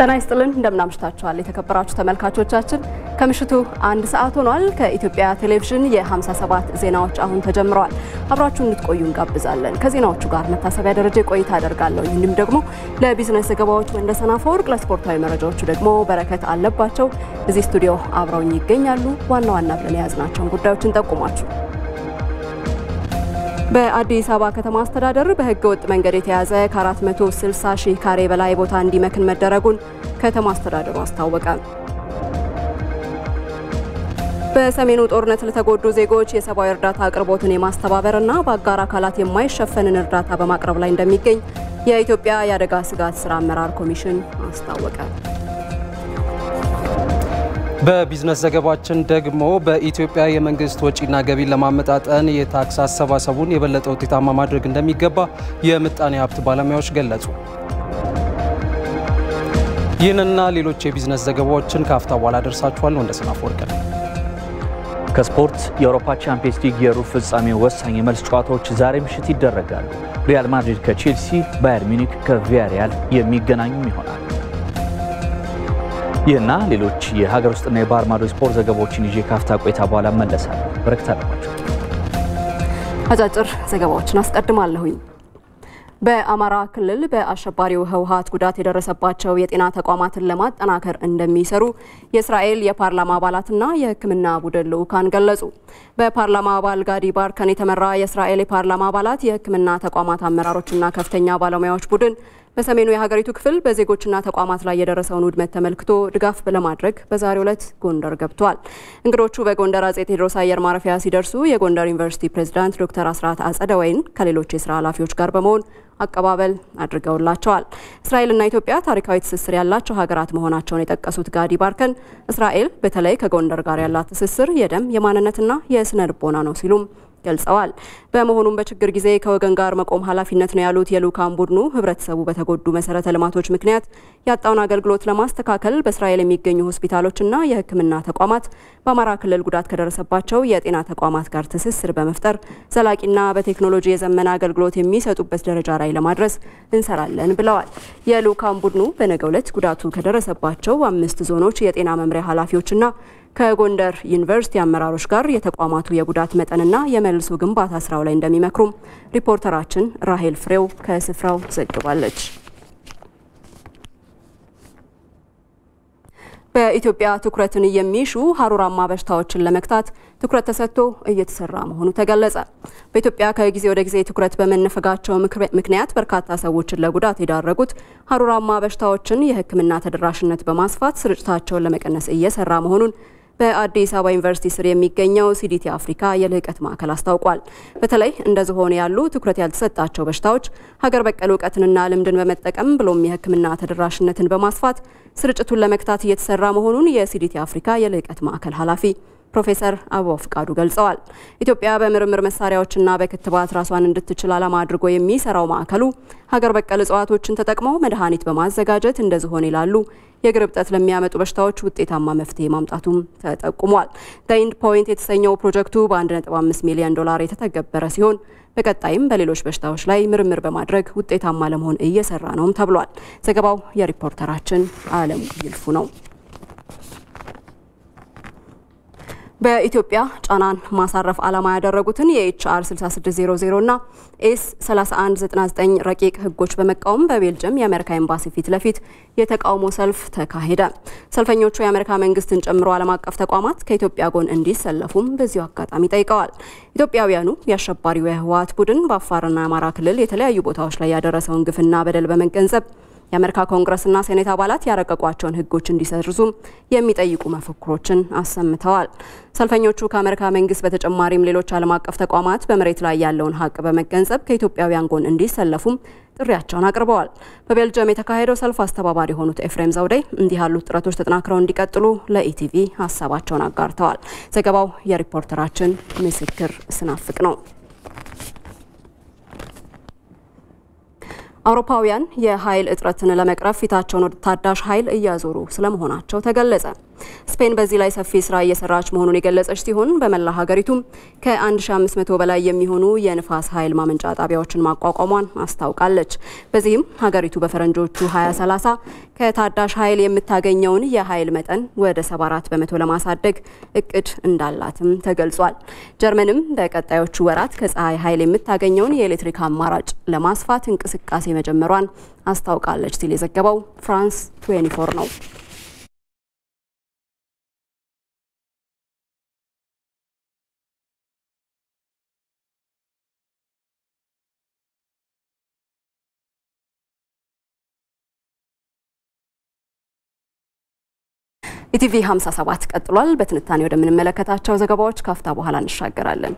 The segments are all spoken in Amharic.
ጤና ይስጥልን እንደምናምሽታችኋል የተከበራችሁ ተመልካቾቻችን ከምሽቱ አንድ ሰዓት ሆኗል ከኢትዮጵያ ቴሌቪዥን የ57 ዜናዎች አሁን ተጀምረዋል አብራችሁ እንድትቆዩ እንጋብዛለን ከዜናዎቹ ጋር መታሰቢያ ደረጃ ቆይታ አደርጋለሁ እንዲሁም ደግሞ ለቢዝነስ ዘገባዎች ወንደሰን አፈወርቅ ለስፖርታዊ መረጃዎቹ ደግሞ በረከት አለባቸው እዚህ ስቱዲዮ አብረውኝ ይገኛሉ ዋና ዋና ብለን የያዝናቸውን ጉዳዮች እንጠቁማችሁ በአዲስ አበባ ከተማ አስተዳደር በሕገ ወጥ መንገድ የተያዘ ከ460 ሺህ ካሬ በላይ ቦታ እንዲመክን መደረጉን ከተማ አስተዳደሩ አስታወቀ። በሰሜኑ ጦርነት ለተጎዱ ዜጎች የሰብአዊ እርዳታ አቅርቦትን የማስተባበርና በአጋር አካላት የማይሸፈንን እርዳታ በማቅረብ ላይ እንደሚገኝ የኢትዮጵያ የአደጋ ስጋት ስራ አመራር ኮሚሽን አስታወቀ። በቢዝነስ ዘገባችን ደግሞ በኢትዮጵያ የመንግስት ወጪና ገቢን ለማመጣጠን የታክስ አሰባሰቡን የበለጠ ውጤታማ ማድረግ እንደሚገባ የምጣኔ ሀብት ባለሙያዎች ገለጹ። ይህንና ሌሎች የቢዝነስ ዘገባዎችን ከአፍታ በኋላ ደርሳችኋል። ወንደሰን አፈወርቅ ነው። ከስፖርት የአውሮፓ ቻምፒየንስ ሊግ የሩብ ፍጻሜ ወሳኝ የመልስ ጨዋታዎች ዛሬ ምሽት ይደረጋሉ። ሪያል ማድሪድ ከቼልሲ፣ ባየር ሚኒክ ከቪያሪያል የሚገናኙም ይሆናል። ይህና ሌሎች የሀገር ውስጥና የባህር ማዶ ስፖርት ዘገባዎችን ይዤ ካፍታ ቆይታ በኋላ እመለሳለሁ። በረከት አለባቸው። አጫጭር ዘገባዎችን አስቀድማለሁኝ። በአማራ ክልል በአሸባሪው ህወሓት ጉዳት የደረሰባቸው የጤና ተቋማትን ለማጠናከር እንደሚሰሩ የእስራኤል የፓርላማ አባላትና የሕክምና ቡድን ልዑካን ገለጹ። በፓርላማ አባል ጋዲ ባርከን የተመራ የእስራኤል የፓርላማ አባላት የሕክምና ተቋማት አመራሮችና ከፍተኛ ባለሙያዎች ቡድን በሰሜኑ የሀገሪቱ ክፍል በዜጎችና ተቋማት ላይ የደረሰውን ውድመት ተመልክቶ ድጋፍ ለማድረግ በዛሬው ዕለት ጎንደር ገብቷል። እንግዶቹ በጎንደር አጼ ቴዎድሮስ አየር ማረፊያ ሲደርሱ የጎንደር ዩኒቨርሲቲ ፕሬዝዳንት ዶክተር አስራት አጸደወይን ከሌሎች የስራ ኃላፊዎች ጋር በመሆን አቀባበል አድርገውላቸዋል። እስራኤልና ኢትዮጵያ ታሪካዊ ትስስር ያላቸው ሀገራት መሆናቸውን የጠቀሱት ጋዲ ባርከን እስራኤል በተለይ ከጎንደር ጋር ያላት ትስስር የደም የማንነትና የስነ ልቦና ነው ሲሉም ገልጸዋል። በመሆኑም በችግር ጊዜ ከወገን ጋር መቆም ኃላፊነት ነው ያሉት የልዑካን ቡድኑ ህብረተሰቡ በተጎዱ መሰረተ ልማቶች ምክንያት ያጣውን አገልግሎት ለማስተካከል በእስራኤል የሚገኙ ሆስፒታሎችና የሕክምና ተቋማት በአማራ ክልል ጉዳት ከደረሰባቸው የጤና ተቋማት ጋር ትስስር በመፍጠር ዘላቂና በቴክኖሎጂ የዘመነ አገልግሎት የሚሰጡበት ደረጃ ላይ ለማድረስ እንሰራለን ብለዋል። የልዑካን ቡድኑ በነገው ዕለት ጉዳቱ ከደረሰባቸው አምስት ዞኖች የጤና መምሪያ ኃላፊዎችና ከጎንደር ዩኒቨርሲቲ አመራሮች ጋር የተቋማቱ የጉዳት መጠንና የመልሶ ግንባታ ስራው ላይ እንደሚመክሩም ሪፖርተራችን ራሄል ፍሬው ከስፍራው ዘግባለች። በኢትዮጵያ ትኩረትን የሚሹ ሀሩራማ በሽታዎችን ለመግታት ትኩረት ተሰጥቶ እየተሰራ መሆኑ ተገለጸ። በኢትዮጵያ ከጊዜ ወደ ጊዜ ትኩረት በመነፈጋቸው ምክንያት በርካታ ሰዎችን ለጉዳት የዳረጉት ሀሩራማ በሽታዎችን የሕክምና ተደራሽነት በማስፋት ስርጭታቸውን ለመቀነስ እየሰራ መሆኑን በአዲስ አበባ ዩኒቨርሲቲ ስር የሚገኘው ሲዲቲ አፍሪካ የልህቀት ማዕከል አስታውቋል። በተለይ እንደ ዝሆን ያሉ ትኩረት ያልተሰጣቸው በሽታዎች ሀገር በቀል እውቀትንና ልምድን በመጠቀም ብሎም የሕክምና ተደራሽነትን በማስፋት ስርጭቱን ለመግታት እየተሰራ መሆኑን የሲዲቲ አፍሪካ የልህቀት ማዕከል ኃላፊ ፕሮፌሰር አበባው ፍቃዱ ገልጸዋል። ኢትዮጵያ በምርምር መሳሪያዎችና በክትባት ራሷን እንድትችል ዓላማ አድርጎ የሚሰራው ማዕከሉ ሀገር በቀል እጽዋቶችን ተጠቅመው መድኃኒት በማዘጋጀት እንደ ዝሆን ይላሉ የእግር እብጠት ለሚያመጡ በሽታዎች ውጤታማ መፍትሄ ማምጣቱም ተጠቁሟል። ኢንድ ፖይንት የተሰኘው ፕሮጀክቱ በ1.5 ሚሊዮን ዶላር የተተገበረ ሲሆን በቀጣይም በሌሎች በሽታዎች ላይ ምርምር በማድረግ ውጤታማ ለመሆን እየሰራ ነውም ተብሏል። ዘገባው የሪፖርተራችን አለሙ ይልፉ ነው። በኢትዮጵያ ጫናን ማሳረፍ ዓላማ ያደረጉትን የኤችአር 6600 እና ኤስ 3199 ረቂቅ ሕጎች በመቃወም በቤልጅየም የአሜሪካ ኤምባሲ ፊት ለፊት የተቃውሞ ሰልፍ ተካሄደ። ሰልፈኞቹ የአሜሪካ መንግስትን ጨምሮ ዓለም አቀፍ ተቋማት ከኢትዮጵያ ጎን እንዲሰለፉም በዚሁ አጋጣሚ ጠይቀዋል። ኢትዮጵያውያኑ የአሸባሪው የህወሓት ቡድን በአፋርና አማራ ክልል የተለያዩ ቦታዎች ላይ ያደረሰውን ግፍና በደል በመገንዘብ የአሜሪካ ኮንግረስና ሴኔት አባላት ያረቀቋቸውን ህጎች እንዲሰርዙም የሚጠይቁ መፈክሮችን አሰምተዋል። ሰልፈኞቹ ከአሜሪካ መንግስት በተጨማሪም ሌሎች ዓለም አቀፍ ተቋማት በመሬት ላይ ያለውን ሀቅ በመገንዘብ ከኢትዮጵያውያን ጎን እንዲሰለፉም ጥሪያቸውን አቅርበዋል። በቤልጅየም የተካሄደው ሰልፍ አስተባባሪ የሆኑት ኤፍሬም ዘውዴ እንዲህ ያሉት ጥረቶች ተጠናክረው እንዲቀጥሉ ለኢቲቪ ሀሳባቸውን አጋርተዋል። ዘገባው የሪፖርተራችን ምስክር ስናፍቅ ነው። አውሮፓውያን የኃይል እጥረትን ለመቅረፍ ፊታቸውን ወደ ታዳሽ ኃይል እያዞሩ ስለመሆናቸው ተገለጸ። ስፔን በዚህ ላይ ሰፊ ስራ እየሰራች መሆኑን የገለጸች ሲሆን በመላ ሀገሪቱም ከ1500 በላይ የሚሆኑ የንፋስ ኃይል ማመንጫ ጣቢያዎችን ማቋቋሟን አስታውቃለች። በዚህም ሀገሪቱ በፈረንጆቹ 2030 ከታዳሽ ኃይል የምታገኘውን የኃይል መጠን ወደ 74 በመቶ ለማሳደግ እቅድ እንዳላትም ተገልጿል። ጀርመንም በቀጣዮቹ ወራት ከፀሐይ ኃይል የምታገኘውን የኤሌክትሪክ አማራጭ ለማስፋት እንቅስቃሴ መጀመሯን አስታውቃለች ሲል የዘገበው ፍራንስ 24 ነው። ኢቲቪ 57 ቀጥሏል። በትንታኔ ወደምንመለከታቸው ዘገባዎች ካፍታ በኋላ እንሻገራለን።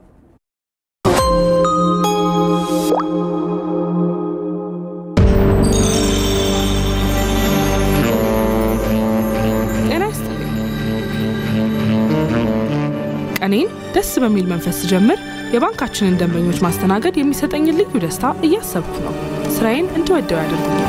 ጤና ይስጥልኝ። ቀኔን ደስ በሚል መንፈስ ስጀምር የባንካችንን ደንበኞች ማስተናገድ የሚሰጠኝን ልዩ ደስታ እያሰብኩ ነው። ስራዬን እንድወደው ያደርጉኛል።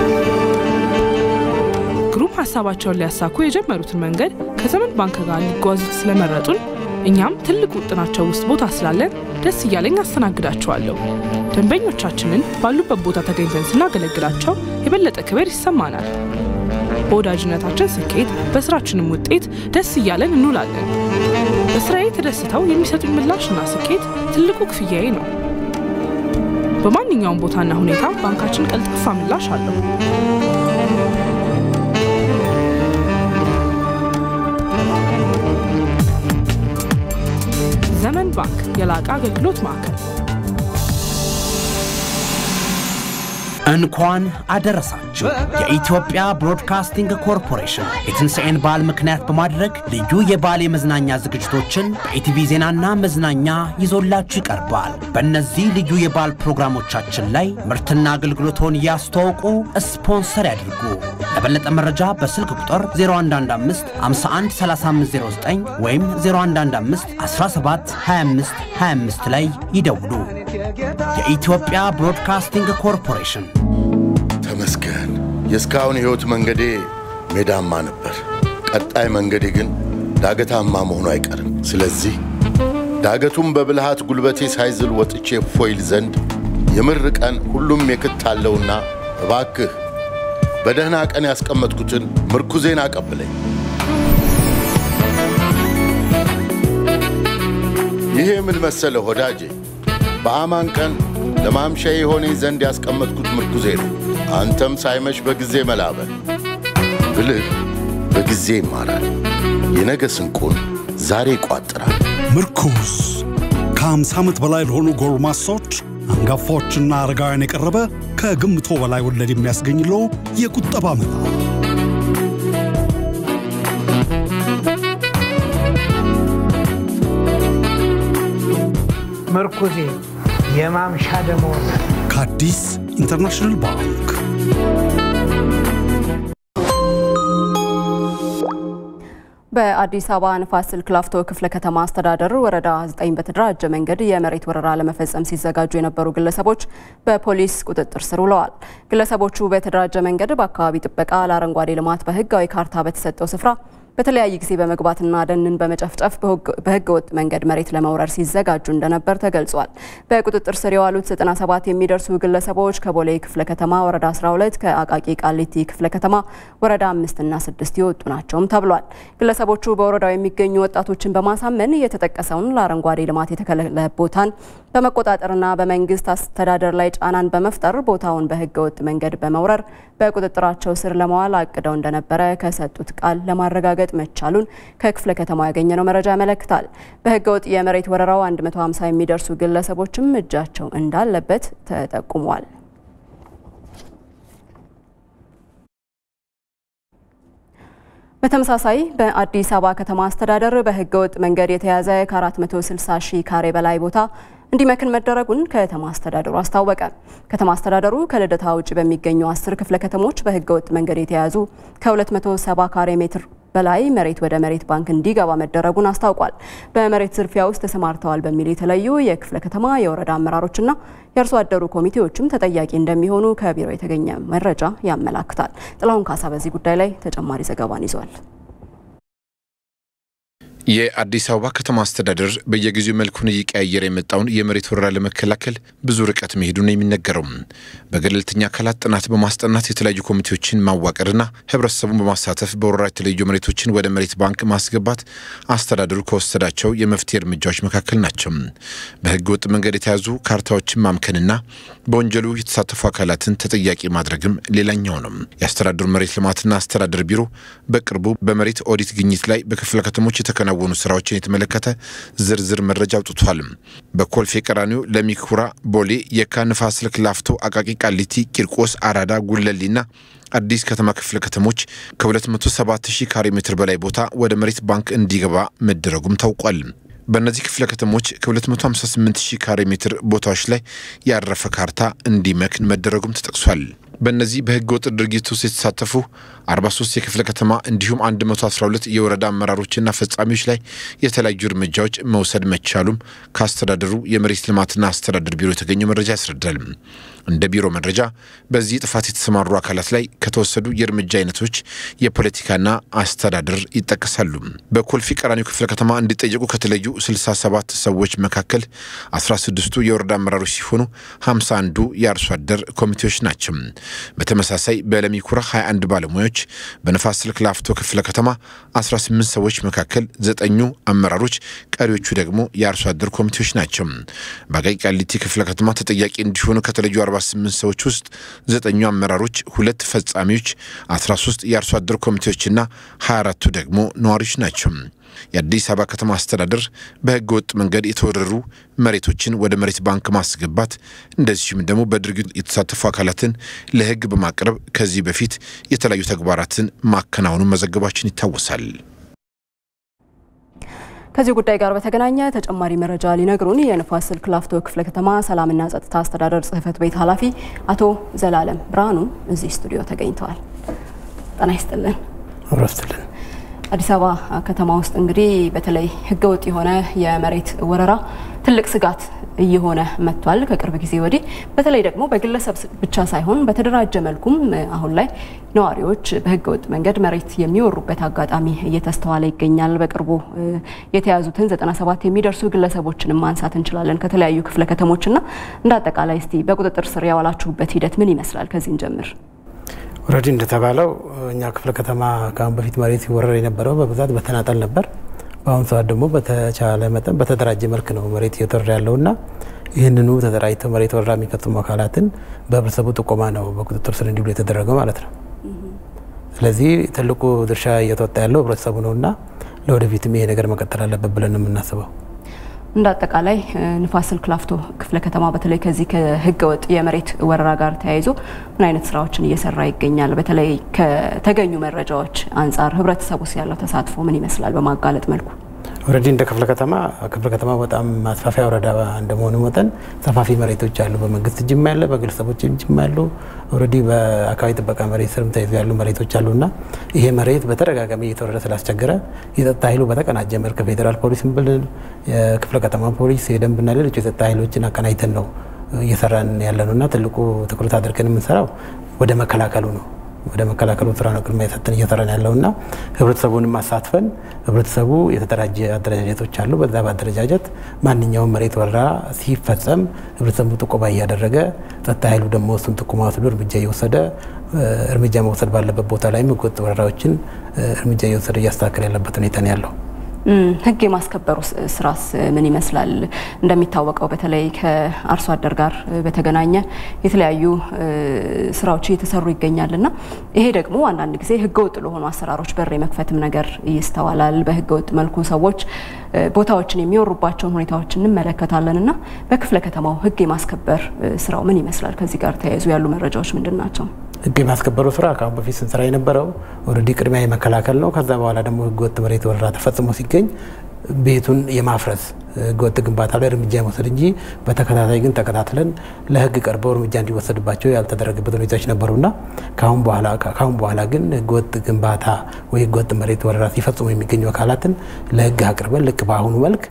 ግሩም ሀሳባቸውን ሊያሳኩ የጀመሩትን መንገድ ከዘመን ባንክ ጋር ሊጓዙት ስለመረጡን እኛም ትልቅ ውጥናቸው ውስጥ ቦታ ስላለን ደስ እያለኝ አስተናግዳቸዋለሁ። ደንበኞቻችንን ባሉበት ቦታ ተገኝተን ስናገለግላቸው የበለጠ ክብር ይሰማናል። በወዳጅነታችን ስኬት፣ በስራችንም ውጤት ደስ እያለን እንውላለን። በስራዬ ተደስተው የሚሰጡኝ ምላሽና ስኬት ትልቁ ክፍያዬ ነው። በማንኛውም ቦታና ሁኔታ ባንካችን ቀልጣፋ ምላሽ አለው። ዘመን ባንክ የላቀ አገልግሎት ማዕከል እንኳን አደረሳችሁ። የኢትዮጵያ ብሮድካስቲንግ ኮርፖሬሽን የትንሣኤን በዓል ምክንያት በማድረግ ልዩ የበዓል የመዝናኛ ዝግጅቶችን በኢቲቪ ዜናና መዝናኛ ይዞላችሁ ይቀርባል። በእነዚህ ልዩ የበዓል ፕሮግራሞቻችን ላይ ምርትና አገልግሎቶን እያስተዋውቁ ስፖንሰር ያድርጉ። ለበለጠ መረጃ በስልክ ቁጥር 0115 51 3509 ወይም 0115 17 25 25 ላይ ይደውሉ። የኢትዮጵያ ብሮድካስቲንግ ኮርፖሬሽን ተመስገን። የእስካሁን የሕይወት መንገዴ ሜዳማ ነበር። ቀጣይ መንገዴ ግን ዳገታማ መሆኑ አይቀርም። ስለዚህ ዳገቱም በብልሃት ጉልበቴ ሳይዝል ወጥቼ ፎይል ዘንድ የምር ቀን ሁሉም የክት አለውና እባክህ በደህና ቀን ያስቀመጥኩትን ምርኩዜን አቀብለኝ። ይሄ ምን መሰለ ወዳጄ፣ በአማን ቀን ለማምሻ የሆነኝ ዘንድ ያስቀመጥኩት ምርኩዜ ነው። አንተም ሳይመሽ በጊዜ መላበል ብልህ በጊዜ ይማራል። የነገ ስንቁን ዛሬ ይቋጥራል። ምርኩዝ ከ50 ዓመት በላይ ለሆኑ ጎልማሶች አንጋፋዎችና አረጋውያን የቀረበ ከግምቶ በላይ ወለድ የሚያስገኝለው የቁጠባ መላ ምርኩዜ የማምሻ ደመወዝ ከአዲስ ኢንተርናሽናል ባንክ በአዲስ አበባ ንፋስ ስልክ ላፍቶ ክፍለ ከተማ አስተዳደር ወረዳ 9 በተደራጀ መንገድ የመሬት ወረራ ለመፈጸም ሲዘጋጁ የነበሩ ግለሰቦች በፖሊስ ቁጥጥር ስር ውለዋል። ግለሰቦቹ በተደራጀ መንገድ በአካባቢ ጥበቃ ለአረንጓዴ ልማት በህጋዊ ካርታ በተሰጠው ስፍራ በተለያየ ጊዜ በመግባትና ደንን በመጨፍጨፍ በህገ ወጥ መንገድ መሬት ለመውረር ሲዘጋጁ እንደነበር ተገልጿል። በቁጥጥር ስር የዋሉት 97 የሚደርሱ ግለሰቦች ከቦሌ ክፍለ ከተማ ወረዳ 12፣ ከአቃቂ ቃሊቲ ክፍለ ከተማ ወረዳ 5 እና 6 የወጡ ናቸውም ተብሏል። ግለሰቦቹ በወረዳው የሚገኙ ወጣቶችን በማሳመን የተጠቀሰውን ለአረንጓዴ ልማት የተከለለ ቦታን በመቆጣጠርና በመንግስት አስተዳደር ላይ ጫናን በመፍጠር ቦታውን በህገ ወጥ መንገድ በመውረር በቁጥጥራቸው ስር ለመዋል አቅደው እንደነበረ ከሰጡት ቃል ለማረጋገጥ መቻሉን ከክፍለ ከተማው ያገኘነው መረጃ ያመለክታል። በህገ ወጥ የመሬት ወረራው 150 የሚደርሱ ግለሰቦችም እጃቸው እንዳለበት ተጠቁሟል። በተመሳሳይ በአዲስ አበባ ከተማ አስተዳደር በህገ ወጥ መንገድ የተያዘ ከ460 ሺህ ካሬ በላይ ቦታ እንዲመክን መደረጉን ከተማ አስተዳደሩ አስታወቀ። ከተማ አስተዳደሩ ከልደታ ውጭ በሚገኙ አስር ክፍለ ከተሞች በህገ ወጥ መንገድ የተያዙ ከ270 ካሬ ሜትር በላይ መሬት ወደ መሬት ባንክ እንዲገባ መደረጉን አስታውቋል። በመሬት ዝርፊያ ውስጥ ተሰማርተዋል በሚል የተለዩ የክፍለ ከተማ የወረዳ አመራሮችና የአርሶ አደሩ ኮሚቴዎችም ተጠያቂ እንደሚሆኑ ከቢሮ የተገኘ መረጃ ያመላክታል። ጥላሁን ካሳ በዚህ ጉዳይ ላይ ተጨማሪ ዘገባን ይዟል። የአዲስ አበባ ከተማ አስተዳደር በየጊዜው መልኩን እየቀያየረ የመጣውን የመሬት ወረራ ለመከላከል ብዙ ርቀት መሄዱ ነው የሚነገረው። በገለልተኛ አካላት ጥናት በማስጠናት የተለያዩ ኮሚቴዎችን ማዋቀርና ሕብረተሰቡን በማሳተፍ በወረራ የተለዩ መሬቶችን ወደ መሬት ባንክ ማስገባት አስተዳደሩ ከወሰዳቸው የመፍትሄ እርምጃዎች መካከል ናቸው። በሕገ ወጥ መንገድ የተያዙ ካርታዎችን ማምከንና በወንጀሉ የተሳተፉ አካላትን ተጠያቂ ማድረግም ሌላኛው ነው። የአስተዳደሩ መሬት ልማትና አስተዳደር ቢሮ በቅርቡ በመሬት ኦዲት ግኝት ላይ በክፍለ ከተሞች የተከናወኑ ስራዎችን የተመለከተ ዝርዝር መረጃ አውጥቷል። በኮልፌ ቀራኒዮ፣ ለሚኩራ፣ ቦሌ፣ የካ፣ ንፋስ ስልክ፣ ላፍቶ፣ አቃቂ፣ ቃሊቲ፣ ቂርቆስ፣ አራዳ፣ ጉለሌና አዲስ ከተማ ክፍለ ከተሞች ከ207 ሺህ ካሬ ሜትር በላይ ቦታ ወደ መሬት ባንክ እንዲገባ መደረጉም ታውቋል። በእነዚህ ክፍለ ከተሞች ከ258 ሺህ ካሬ ሜትር ቦታዎች ላይ ያረፈ ካርታ እንዲመክን መደረጉም ተጠቅሷል። በእነዚህ በህገ ወጥ ድርጊት ውስጥ የተሳተፉ 43 የክፍለ ከተማ እንዲሁም 112 የወረዳ አመራሮችና ፈጻሚዎች ላይ የተለያዩ እርምጃዎች መውሰድ መቻሉም ከአስተዳደሩ የመሬት ልማትና አስተዳደር ቢሮ የተገኘው መረጃ ያስረዳል። እንደ ቢሮ መረጃ በዚህ ጥፋት የተሰማሩ አካላት ላይ ከተወሰዱ የእርምጃ አይነቶች የፖለቲካና አስተዳደር ይጠቀሳሉ። በኮልፌ ቀራኒዮ ክፍለ ከተማ እንዲጠየቁ ከተለዩ 67 ሰዎች መካከል 16ቱ የወረዳ አመራሮች ሲሆኑ 51ዱ የአርሶ አደር ኮሚቴዎች ናቸው። በተመሳሳይ በለሚኩራ 21 ባለሙያዎች፣ በነፋስ ስልክ ላፍቶ ክፍለ ከተማ 18 ሰዎች መካከል ዘጠኙ አመራሮች፣ ቀሪዎቹ ደግሞ የአርሶ አደር ኮሚቴዎች ናቸው። በአቃቂ ቃሊቲ ክፍለ ከተማ ተጠያቂ እንዲሆኑ ከተለዩ 48 ሰዎች ውስጥ ዘጠኙ አመራሮች፣ ሁለት ፈጻሚዎች፣ 13 የአርሶ አደር ኮሚቴዎችና 24ቱ ደግሞ ነዋሪዎች ናቸው። የአዲስ አበባ ከተማ አስተዳደር በሕገ ወጥ መንገድ የተወረሩ መሬቶችን ወደ መሬት ባንክ ማስገባት እንደዚሁም ደግሞ በድርጊቱ የተሳተፉ አካላትን ለሕግ በማቅረብ ከዚህ በፊት የተለያዩ ተግባራትን ማከናወኑን መዘገባችን ይታወሳል። ከዚህ ጉዳይ ጋር በተገናኘ ተጨማሪ መረጃ ሊነግሩን የንፋስ ስልክ ላፍቶ ክፍለ ከተማ ሰላምና ጸጥታ አስተዳደር ጽሕፈት ቤት ኃላፊ አቶ ዘላለም ብርሃኑ እዚህ ስቱዲዮ ተገኝተዋል። ጤና ይስጥልን። አብረስትልን አዲስ አበባ ከተማ ውስጥ እንግዲህ በተለይ ህገወጥ የሆነ የመሬት ወረራ ትልቅ ስጋት እየሆነ መጥቷል ከቅርብ ጊዜ ወዲህ። በተለይ ደግሞ በግለሰብ ብቻ ሳይሆን በተደራጀ መልኩም አሁን ላይ ነዋሪዎች በህገወጥ መንገድ መሬት የሚወሩበት አጋጣሚ እየተስተዋለ ይገኛል። በቅርቡ የተያዙትን 97 የሚደርሱ ግለሰቦችንም ማንሳት እንችላለን ከተለያዩ ክፍለ ከተሞችና እንደ አጠቃላይ እስቲ በቁጥጥር ስር ያዋላችሁበት ሂደት ምን ይመስላል? ከዚህን ጀምር። ኦልሬዲ እንደተባለው እኛ ክፍለ ከተማ ከአሁን በፊት መሬት ሲወረር የነበረው በብዛት በተናጠል ነበር። በአሁኑ ሰዓት ደግሞ በተቻለ መጠን በተደራጀ መልክ ነው መሬት እየተወረረ ያለውና ይህንኑ ተደራጅተው መሬት ወረራ የሚፈጽሙ አካላትን በህብረተሰቡ ጥቆማ ነው በቁጥጥር ስር እንዲውሉ የተደረገው ማለት ነው። ስለዚህ ትልቁ ድርሻ እየተወጣ ያለው ህብረተሰቡ ነውና ለወደፊትም ይሄ ነገር መቀጠል አለበት ብለን ነው የምናስበው። እንደ አጠቃላይ ንፋስ ስልክ ላፍቶ ክፍለ ከተማ በተለይ ከዚህ ከህገ ወጥ የመሬት ወረራ ጋር ተያይዞ ምን አይነት ስራዎችን እየሰራ ይገኛል? በተለይ ከተገኙ መረጃዎች አንጻር ህብረተሰቡስ ያለው ተሳትፎ ምን ይመስላል? በማጋለጥ መልኩ ኦልሬዲ እንደ ክፍለ ከተማ ክፍለ ከተማ በጣም ማስፋፊያ ወረዳ እንደመሆኑ መጠን ሰፋፊ መሬቶች አሉ። በመንግስት እጅም ያለ በግለሰቦች እጅም ያሉ ኦልሬዲ በአካባቢ ጥበቃ መሬት ስርም ተይዞ ያሉ መሬቶች አሉና ይሄ መሬት በተደጋጋሚ እየተወረደ ስላስቸገረ የጸጥታ ኃይሉ በተቀናጀ መልክ ፌዴራል ፖሊስም ብልን የክፍለ ከተማ ፖሊስ፣ የደንብና ሌሎች የጸጥታ ኃይሎችን አቀናጅተን ነው እየሰራን ያለ ነው እና ትልቁ ትኩረት አድርገን የምንሰራው ወደ መከላከሉ ነው ወደ መከላከሉ ስራ ነው ቅድሚያ የሰጠን እየሰራን ያለውና ህብረተሰቡንም አሳትፈን ህብረተሰቡ የተደራጀ አደረጃጀቶች አሉ። በዛ በአደረጃጀት ማንኛውም መሬት ወረራ ሲፈጸም ህብረተሰቡ ጥቆማ እያደረገ ጸጥታ ኃይሉ ደግሞ እሱን ጥቆማ ወስዶ እርምጃ እየወሰደ እርምጃ መውሰድ ባለበት ቦታ ላይም ህገወጥ ወረራዎችን እርምጃ እየወሰደ እያስተካከል ያለበት ሁኔታ ነው ያለው። ህግ የማስከበሩ ስራስ ምን ይመስላል? እንደሚታወቀው በተለይ ከአርሶ አደር ጋር በተገናኘ የተለያዩ ስራዎች እየተሰሩ ይገኛል እና ይሄ ደግሞ አንዳንድ ጊዜ ህገወጥ ለሆኑ አሰራሮች በር የመክፈትም ነገር ይስተዋላል። በህገወጥ መልኩ ሰዎች ቦታዎችን የሚወሩባቸውን ሁኔታዎች እንመለከታለን እና በክፍለ ከተማው ህግ የማስከበር ስራው ምን ይመስላል? ከዚህ ጋር ተያይዞ ያሉ መረጃዎች ምንድን ናቸው? ህግ የማስከበሩ ስራ ከአሁን በፊት ስንሰራ የነበረው ኦልሬዲ ቅድሚያ የመከላከል ነው። ከዛ በኋላ ደግሞ ህገወጥ መሬት ወረራ ተፈጽሞ ሲገኝ ቤቱን የማፍረስ ህገወጥ ግንባታ ላይ እርምጃ የመውሰድ እንጂ በተከታታይ ግን ተከታትለን ለህግ ቀርበው እርምጃ እንዲወሰድባቸው ያልተደረገበት ሁኔታዎች ነበሩና ከአሁን በኋላ ግን ህገወጥ ግንባታ ወይ ህገወጥ መሬት ወረራ ሲፈጽሙ የሚገኙ አካላትን ለህግ አቅርበን ልክ በአሁኑ መልክ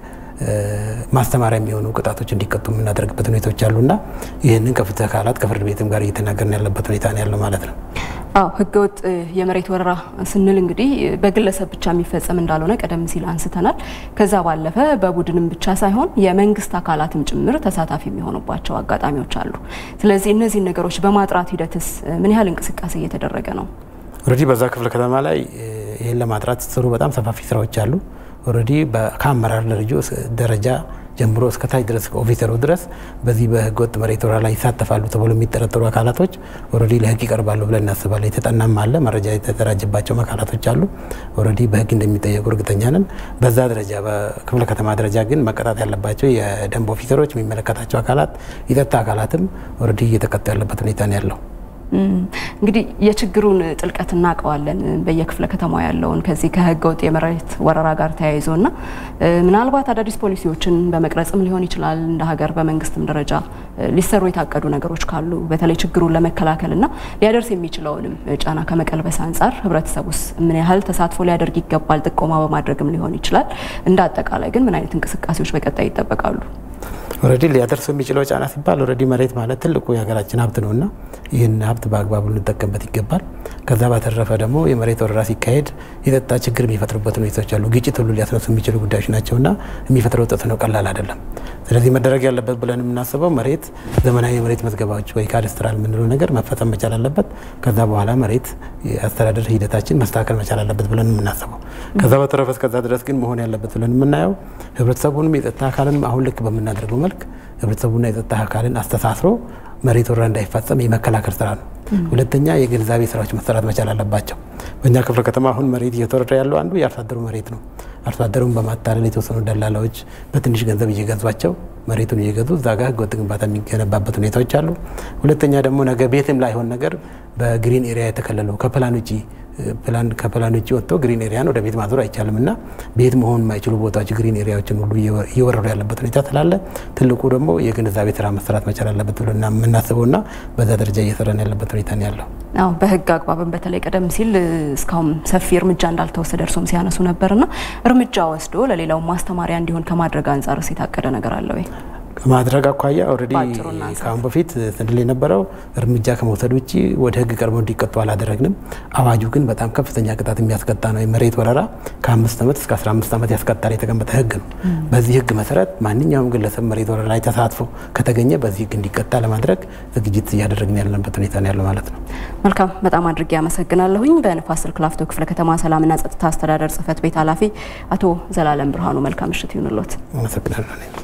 ማስተማሪያ የሚሆኑ ቅጣቶች እንዲቀጡ የምናደርግበት ሁኔታዎች አሉና ይህንን ከፍትህ አካላት ከፍርድ ቤትም ጋር እየተናገርን ያለበት ሁኔታ ነው ያለው ማለት ነው። አዎ ህገወጥ የመሬት ወረራ ስንል እንግዲህ በግለሰብ ብቻ የሚፈጸም እንዳልሆነ ቀደም ሲል አንስተናል። ከዛ ባለፈ በቡድንም ብቻ ሳይሆን የመንግስት አካላትም ጭምር ተሳታፊ የሚሆኑባቸው አጋጣሚዎች አሉ። ስለዚህ እነዚህን ነገሮች በማጥራት ሂደትስ ምን ያህል እንቅስቃሴ እየተደረገ ነው? ኦልሬዲ በዛ ክፍለ ከተማ ላይ ይህን ለማጥራት የተሰሩ በጣም ሰፋፊ ስራዎች አሉ። ኦልሬዲ ከአመራር ደረጃ ጀምሮ እስከ ታች ድረስ ኦፊሰሩ ድረስ በዚህ በህገወጥ መሬት ወረራ ላይ ይሳተፋሉ ተብሎ የሚጠረጠሩ አካላቶች ኦልሬዲ ለህግ ይቀርባሉ ብለን እናስባለን። የተጠናም አለ መረጃ የተደራጀባቸው አካላቶች አሉ። ኦልሬዲ በህግ እንደሚጠየቁ እርግጠኛ ነን። በዛ ደረጃ በክፍለ ከተማ ደረጃ ግን መቀጣት ያለባቸው የደንብ ኦፊሰሮች፣ የሚመለከታቸው አካላት፣ የጸጥታ አካላትም ኦልሬዲ እየተቀጡ ያለበት ሁኔታ ነው ያለው። እንግዲህ የችግሩን ጥልቀት እናውቀዋለን። በየክፍለ ከተማው ያለውን ከዚህ ከህገ ወጥ የመሬት ወረራ ጋር ተያይዞ እና ምናልባት አዳዲስ ፖሊሲዎችን በመቅረጽም ሊሆን ይችላል እንደ ሀገር በመንግስትም ደረጃ ሊሰሩ የታቀዱ ነገሮች ካሉ በተለይ ችግሩን ለመከላከል እና ሊያደርስ የሚችለውንም ጫና ከመቀልበስ አንጻር ህብረተሰቡስ ምን ያህል ተሳትፎ ሊያደርግ ይገባል? ጥቆማ በማድረግም ሊሆን ይችላል። እንደ አጠቃላይ ግን ምን አይነት እንቅስቃሴዎች በቀጣይ ይጠበቃሉ? ኦልሬዲ ሊያደርሰው የሚችለው ጫና ሲባል ኦልሬዲ መሬት ማለት ትልቁ የሀገራችን ሀብት ነውና ይህን ሀብት በአግባቡ ልንጠቀምበት ይገባል። ከዛ ባተረፈ ደግሞ የመሬት ወረራ ሲካሄድ የጸጥታ ችግር የሚፈጥሩበት ሁኔታዎች አሉ። ግጭት ሁሉ ሊያስነሱ የሚችሉ ጉዳዮች ናቸውና የሚፈጥረው ተጽዕኖ ቀላል አይደለም። ስለዚህ መደረግ ያለበት ብለን የምናስበው መሬት ዘመናዊ የመሬት መዝገባዎች ወይ ካዳስትራል የምንለው ነገር መፈጸም መቻል አለበት። ከዛ በኋላ መሬት የአስተዳደር ሂደታችን መስተካከል መቻል አለበት ብለን የምናስበው። ከዛ በተረፈ እስከዛ ድረስ ግን መሆን ያለበት ብለን የምናየው ህብረተሰቡንም የጸጥታ አካልንም አሁን ልክ በምናደርገው መልክ ህብረተሰቡና የጸጥታ አካልን አስተሳስሮ መሬት ወረራ እንዳይፈጸም የመከላከል ስራ ነው። ሁለተኛ የግንዛቤ ስራዎች መሰራት መቻል አለባቸው። በእኛ ክፍለ ከተማ አሁን መሬት እየተወረረ ያለው አንዱ የአርሶ አደሩ መሬት ነው። አርሶ አደሩን በማታለል የተወሰኑ ደላላዎች በትንሽ ገንዘብ እየገዟቸው መሬቱን እየገዙ እዛ ጋር ህገወጥ ግንባታ የሚገነባበት ሁኔታዎች አሉ። ሁለተኛ ደግሞ ነገ ቤትም ላይሆን ነገር በግሪን ኤሪያ የተከለለው ከፕላን ውጭ ፕላን ከፕላን ውጭ ወጥቶ ግሪን ኤሪያን ወደ ቤት ማዞር አይቻልም እና ቤት መሆን የማይችሉ ቦታዎች ግሪን ኤሪያዎችን ሁሉ እየወረዱ ያለበት ሁኔታ ስላለ ትልቁ ደግሞ የግንዛቤ ስራ መሰራት መቻል አለበት ብሎ የምናስበው እና በዛ ደረጃ እየሰራን ያለበት ሁኔታ ነው ያለው። አዎ በህግ አግባብን በተለይ ቀደም ሲል እስካሁን ሰፊ እርምጃ እንዳልተወሰደ እርሶም ሲያነሱ ነበርና እርምጃ ወስዶ ለሌላው ማስተማሪያ እንዲሆን ከማድረግ አንጻርስ የታቀደ ነገር አለ ወይ? ከማድረግ አኳያ ኦልሬዲ ከአሁን በፊት ስንል የነበረው እርምጃ ከመውሰድ ውጭ ወደ ህግ ቀርበው እንዲቀጡ አላደረግንም። አዋጁ ግን በጣም ከፍተኛ ቅጣት የሚያስቀጣ ነው። የመሬት ወረራ ከአምስት ዓመት እስከ 15 ዓመት ያስቀጣል የተቀመጠ ህግ ነው። በዚህ ህግ መሰረት ማንኛውም ግለሰብ መሬት ወረራ ላይ ተሳትፎ ከተገኘ በዚህ ህግ እንዲቀጣ ለማድረግ ዝግጅት እያደረግን ያለንበት ሁኔታ ነው ያለው ማለት ነው። መልካም፣ በጣም አድርጌ አመሰግናለሁኝ። በንፋስ ስልክ ላፍቶ ክፍለ ከተማ ሰላምና ጸጥታ አስተዳደር ጽህፈት ቤት ኃላፊ አቶ ዘላለም ብርሃኑ መልካም ምሽት ይሁንልዎት። አመሰግናለሁ።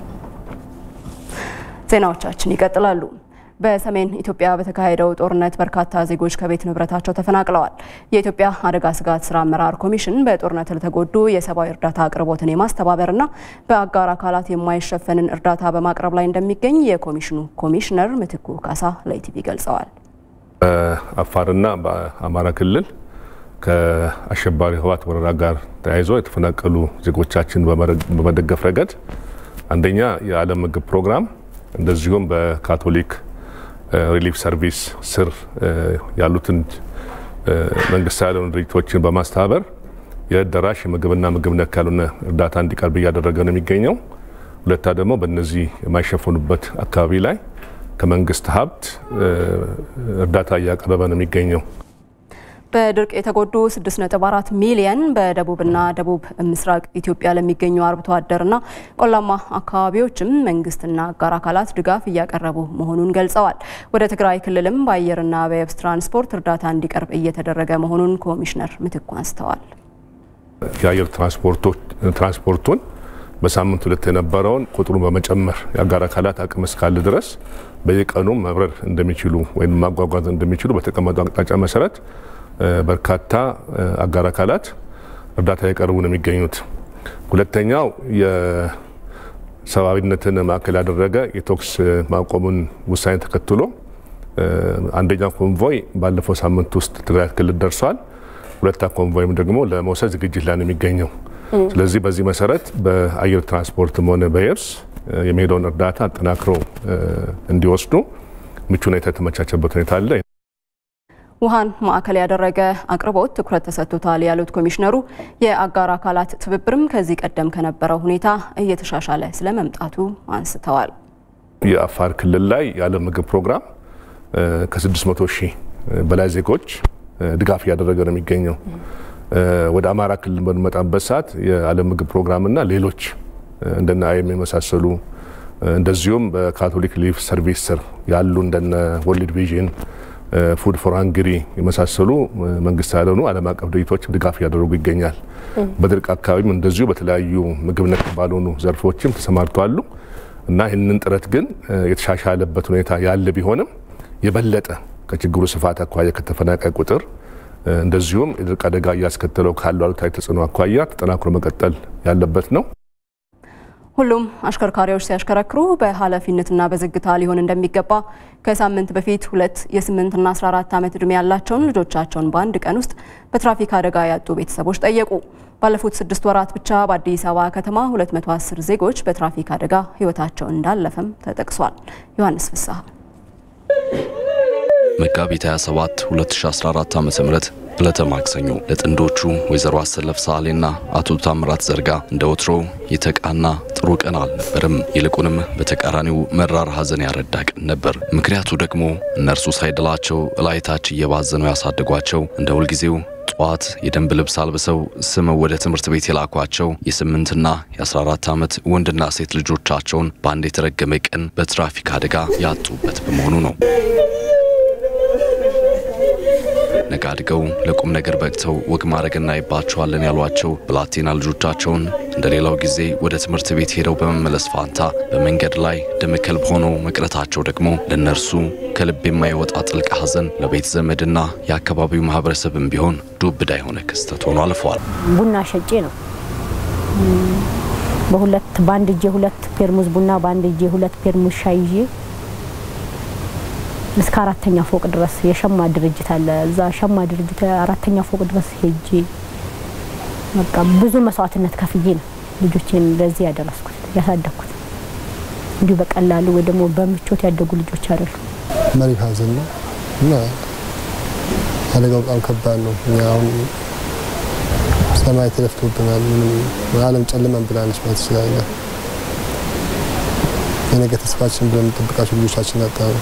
ዜናዎቻችን ይቀጥላሉ። በሰሜን ኢትዮጵያ በተካሄደው ጦርነት በርካታ ዜጎች ከቤት ንብረታቸው ተፈናቅለዋል። የኢትዮጵያ አደጋ ስጋት ስራ አመራር ኮሚሽን በጦርነት ለተጎዱ የሰብአዊ እርዳታ አቅርቦትን የማስተባበርና በአጋር አካላት የማይሸፈንን እርዳታ በማቅረብ ላይ እንደሚገኝ የኮሚሽኑ ኮሚሽነር ምትኩ ካሳ ለኢቲቪ ገልጸዋል። በአፋርና በአማራ ክልል ከአሸባሪ ህወሓት ወረራ ጋር ተያይዞ የተፈናቀሉ ዜጎቻችን በመደገፍ ረገድ አንደኛ የዓለም ምግብ ፕሮግራም እንደዚሁም በካቶሊክ ሪሊፍ ሰርቪስ ስር ያሉትን መንግስት ያልሆኑ ድርጅቶችን በማስተባበር የዕለት ደራሽ የምግብና ምግብ ነክ ያልሆነ እርዳታ እንዲቀርብ እያደረገ ነው የሚገኘው። ሁለታ ደግሞ በእነዚህ የማይሸፈኑበት አካባቢ ላይ ከመንግስት ሀብት እርዳታ እያቀረበ ነው የሚገኘው። በድርቅ የተጎዱ 6.4 ሚሊየን በደቡብና ደቡብ ምስራቅ ኢትዮጵያ ለሚገኙ አርብቶ አደርና ቆላማ አካባቢዎችም መንግስትና አጋር አካላት ድጋፍ እያቀረቡ መሆኑን ገልጸዋል። ወደ ትግራይ ክልልም በአየርና በየብስ ትራንስፖርት እርዳታ እንዲቀርብ እየተደረገ መሆኑን ኮሚሽነር ምትኩ አንስተዋል። የአየር ትራንስፖርቱን በሳምንት ሁለት የነበረውን ቁጥሩን በመጨመር የአጋር አካላት አቅም እስካለ ድረስ በየቀኑ መብረር እንደሚችሉ ወይም ማጓጓዝ እንደሚችሉ በተቀመጠው አቅጣጫ መሰረት በርካታ አጋር አካላት እርዳታ የቀርቡ ነው የሚገኙት። ሁለተኛው የሰብአዊነትን ማዕከል ያደረገ የተኩስ ማቆሙን ውሳኔ ተከትሎ አንደኛው ኮንቮይ ባለፈው ሳምንት ውስጥ ትግራይ ክልል ደርሷል። ሁለታ ኮንቮይም ደግሞ ለመውሰድ ዝግጅት ላይ ነው የሚገኘው። ስለዚህ በዚህ መሰረት በአየር ትራንስፖርትም ሆነ በየብስ የሚሄደውን እርዳታ አጠናክሮ እንዲወስዱ ምቹ ሁኔታ የተመቻቸበት ሁኔታ አለ። ውሃን ማዕከል ያደረገ አቅርቦት ትኩረት ተሰጥቶታል ያሉት ኮሚሽነሩ የአጋር አካላት ትብብርም ከዚህ ቀደም ከነበረው ሁኔታ እየተሻሻለ ስለመምጣቱ አንስተዋል። የአፋር ክልል ላይ የዓለም ምግብ ፕሮግራም ከ600 ሺህ በላይ ዜጎች ድጋፍ እያደረገ ነው የሚገኘው። ወደ አማራ ክልል በሚመጣበት ሰዓት የዓለም ምግብ ፕሮግራምና ሌሎች እንደነ አይኤም የመሳሰሉ እንደዚሁም በካቶሊክ ሊፍ ሰርቪስ ስር ያሉ እንደነ ወርልድ ቪዥን ፉድ ፎር ሃንግሪ የመሳሰሉ መንግስት ያልሆኑ ዓለም አቀፍ ድርጅቶች ድጋፍ እያደረጉ ይገኛል። በድርቅ አካባቢም እንደዚሁ በተለያዩ ምግብ ነክ ባልሆኑ ዘርፎችም ተሰማርተዋሉ እና ይህንን ጥረት ግን የተሻሻለበት ሁኔታ ያለ ቢሆንም የበለጠ ከችግሩ ስፋት አኳያ ከተፈናቃይ ቁጥር እንደዚሁም የድርቅ አደጋ እያስከተለው ካሉ አሉታዊ ተጽዕኖ አኳያ ተጠናክሮ መቀጠል ያለበት ነው። ሁሉም አሽከርካሪዎች ሲያሽከረክሩ በኃላፊነትና በዝግታ ሊሆን እንደሚገባ ከሳምንት በፊት ሁለት የ8ና 14 ዓመት ዕድሜ ያላቸውን ልጆቻቸውን በአንድ ቀን ውስጥ በትራፊክ አደጋ ያጡ ቤተሰቦች ጠየቁ። ባለፉት ስድስት ወራት ብቻ በአዲስ አበባ ከተማ 210 ዜጎች በትራፊክ አደጋ ሕይወታቸው እንዳለፈም ተጠቅሷል። ዮሐንስ ፍስሐ መጋቢት 27 2014 ዓ.ም ዕለተ ማክሰኞ ለጥንዶቹ ወይዘሮ አሰለፍ ሳሌና አቶ ታምራት ዘርጋ እንደ ወትሮ የተቃና ጥሩ ቀን አልነበርም። ይልቁንም በተቃራኒው መራር ሐዘን ያረዳ ቀን ነበር። ምክንያቱ ደግሞ እነርሱ ሳይደላቸው እላይታች እየባዘኑ ያሳደጓቸው እንደ ሁልጊዜው ጠዋት የደንብ ልብስ አልብሰው ስመው ወደ ትምህርት ቤት የላኳቸው የስምንትና የ14 ዓመት ወንድና ሴት ልጆቻቸውን በአንድ የተረገመ ቀን በትራፊክ አደጋ ያጡበት በመሆኑ ነው። ነገ አድገው ለቁም ነገር በቅተው ወግ ማድረግ እናይባቸዋለን ያሏቸው ብላቴና ልጆቻቸውን እንደ ሌላው ጊዜ ወደ ትምህርት ቤት ሄደው በመመለስ ፋንታ በመንገድ ላይ ደመ ከልብ ሆነው መቅረታቸው ደግሞ ለእነርሱ ከልብ የማይወጣ ጥልቅ ሐዘን ለቤት ዘመድና የአካባቢው ማህበረሰብም ቢሆን ዱብዳ የሆነ ክስተት ሆኖ አልፈዋል። ቡና ሸጬ ነው በሁለት በአንድ እጄ ሁለት ፔርሙዝ ቡና በአንድ እጄ ሁለት ፔርሙዝ ሻይ ይዤ እስከ አራተኛ ፎቅ ድረስ የሸማ ድርጅት አለ። እዛ ሸማ ድርጅት አራተኛ ፎቅ ድረስ ሄጄ በቃ ብዙ መስዋዕትነት ከፍዬ ነው ልጆቼን ለዚህ ያደረስኩት ያሳደግኩት። እንዲሁ በቀላሉ ወይ ደግሞ በምቾት ያደጉ ልጆች አይደሉ። መሪ ሐዘን ነው እና አደጋው በጣም ከባድ ነው። እኛ አሁን ሰማይ ተደፍቶብናል። ምንም ዓለም ጨለመን ብላለች ማለት ትችላለህ። የነገ ተስፋችን ብለን የምንጠብቃቸው ልጆቻችን አጣ ነው።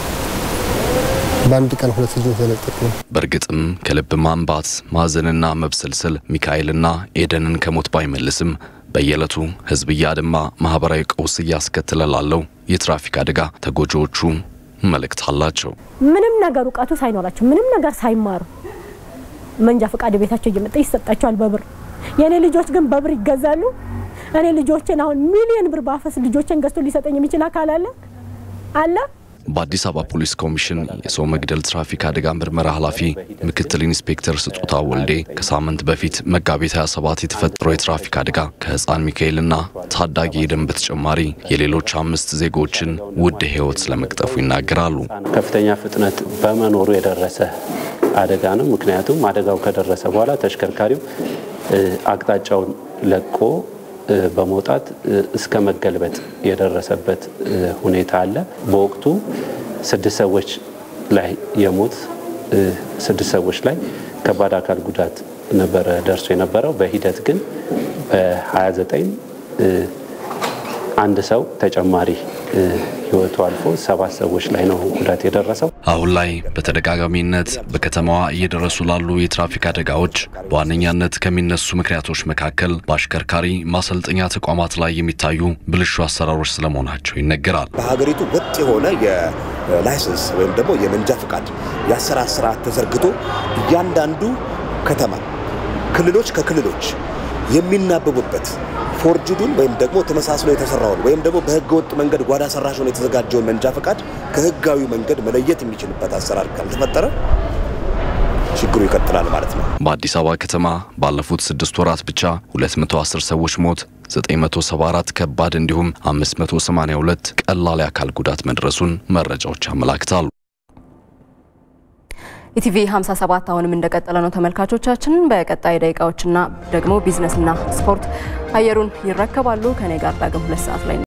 በአንድ ቀን ሁለት ልጆች ተነጠቅ ነው። በእርግጥም ከልብ ማንባት ማዘንና መብሰልሰል ሚካኤልና ኤደንን ከሞት ባይመልስም በየዕለቱ ሕዝብ እያደማ ማህበራዊ ቀውስ እያስከተለ ላለው የትራፊክ አደጋ ተጎጂዎቹ መልእክት አላቸው። ምንም ነገር እውቀቱ ሳይኖራቸው ምንም ነገር ሳይማሩ መንጃ ፈቃድ ቤታቸው እየመጣ ይሰጣቸዋል በብር። የእኔ ልጆች ግን በብር ይገዛሉ። እኔ ልጆችን አሁን ሚሊዮን ብር ባፈስ ልጆችን ገዝቶ ሊሰጠኝ የሚችል አካል አለ አለ በአዲስ አበባ ፖሊስ ኮሚሽን የሰው መግደል ትራፊክ አደጋ ምርመራ ኃላፊ ምክትል ኢንስፔክተር ስጦታ ወልዴ ከሳምንት በፊት መጋቢት 27 የተፈጠረው የትራፊክ አደጋ ከህፃን ሚካኤልና ታዳጊ ኤደን በተጨማሪ የሌሎች አምስት ዜጎችን ውድ ህይወት ስለመቅጠፉ ይናገራሉ። ከፍተኛ ፍጥነት በመኖሩ የደረሰ አደጋ ነው። ምክንያቱም አደጋው ከደረሰ በኋላ ተሽከርካሪው አቅጣጫውን ለቆ በመውጣት እስከ መገልበጥ የደረሰበት ሁኔታ አለ። በወቅቱ ስድስት ሰዎች ላይ የሞት ስድስት ሰዎች ላይ ከባድ አካል ጉዳት ነበረ ደርሶ የነበረው። በሂደት ግን በ29 አንድ ሰው ተጨማሪ ህይወቱ አልፎ ሰባት ሰዎች ላይ ነው ጉዳት የደረሰው። አሁን ላይ በተደጋጋሚነት በከተማዋ እየደረሱ ላሉ የትራፊክ አደጋዎች በዋነኛነት ከሚነሱ ምክንያቶች መካከል በአሽከርካሪ ማሰልጠኛ ተቋማት ላይ የሚታዩ ብልሹ አሰራሮች ስለመሆናቸው ይነገራል። በሀገሪቱ ወጥ የሆነ የላይሰንስ ወይም ደግሞ የመንጃ ፈቃድ የአሰራር ስርዓት ተዘርግቶ እያንዳንዱ ከተማ ክልሎች ከክልሎች የሚናበቡበት ፎርጅዱን ወይም ደግሞ ተመሳስሎ የተሰራውን ወይም ደግሞ በህገ ወጥ መንገድ ጓዳ ሰራሽ ሆኖ የተዘጋጀውን መንጃ ፈቃድ ከህጋዊ መንገድ መለየት የሚችልበት አሰራር ካልተፈጠረ ችግሩ ይቀጥላል ማለት ነው። በአዲስ አበባ ከተማ ባለፉት ስድስት ወራት ብቻ 210 ሰዎች ሞት 974 ከባድ እንዲሁም 582 ቀላል የአካል ጉዳት መድረሱን መረጃዎች ያመላክታሉ። ኢቲቪ 57 አሁንም እንደቀጠለ ነው ተመልካቾቻችን። በቀጣይ ደቂቃዎችና ደግሞ ቢዝነስና ስፖርት አየሩን ይረከባሉ። ከኔ ጋር ዳግም ሁለት ሰዓት ላይ